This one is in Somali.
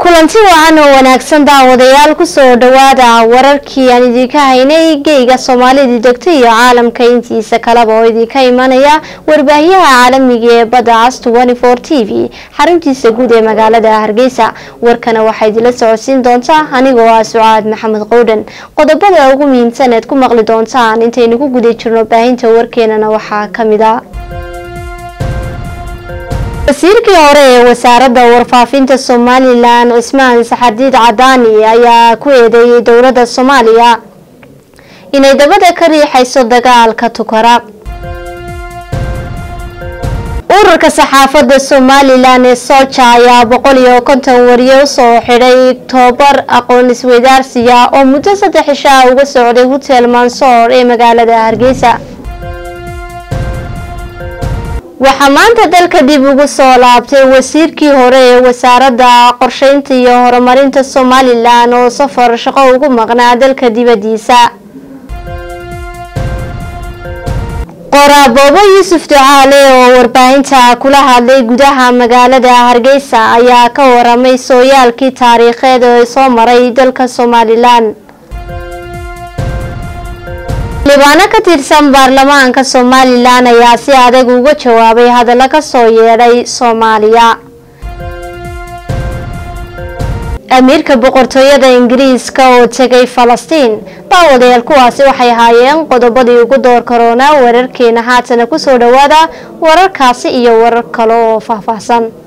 kulanti wacan oo wanaagsan daawadayaal kusoo dhawaada wararkii aan idinka haynay geyga soomaalida degta iyo caalamka intiisa kaleba oo idinka imanaya warbaahiyaha caalamiga ee badda cas t v xaruntiisa guud ee magaalada hargeysa warkana waxaa idinla socodsiin doontaa anigoo ah sucaad maxamed qowdhan qodobada ugu muhiimsan eed ku maqli doontaan intaynu ku guda jirno baahinta warkeenana waxaa kamid a wasiirkii hore ee wasaaradda warfaafinta somalilan cismaan saxadiid cadaani ayaa ku eedeeyay dowladda soomaaliya inay dabada ka riixayso dagaalka tukara ururka saxaafadda somalilan ee sooja ayaa boqol iyo konton wariye usoo xidhay tobar aqoon isweydaarsiya oo muddo saddex isha ah uga socday hotel mansoor ee magaalada hargeysa waxaa maanta dalka dib ugu soo laabtay wasiirkii hore ee wasaaradda qorsheynta iyo horumarinta somalilan oo safar shaqo ugu maqnaa dalka dibadiisa qoraaboobo yuusuf ducaale oo warbaahinta kula hadlay gudaha magaalada hargeysa ayaa ka waramay sooyaalkii taariikheed ee soo maray dalka somalilan xildhibaano ka tirsan baarlamaanka somalilan ayaa si adag uga jawaabay hadallo kasoo yeedhay soomaaliya amiirka boqortooyada ingiriiska oo tegay falastiin daawadayaal kuwaasi waxay ahaayeen qodobadii ugu door karoona wararkeena haatana kusoo dhawaada wararkaasi iyo warar kale oo faahfaahsan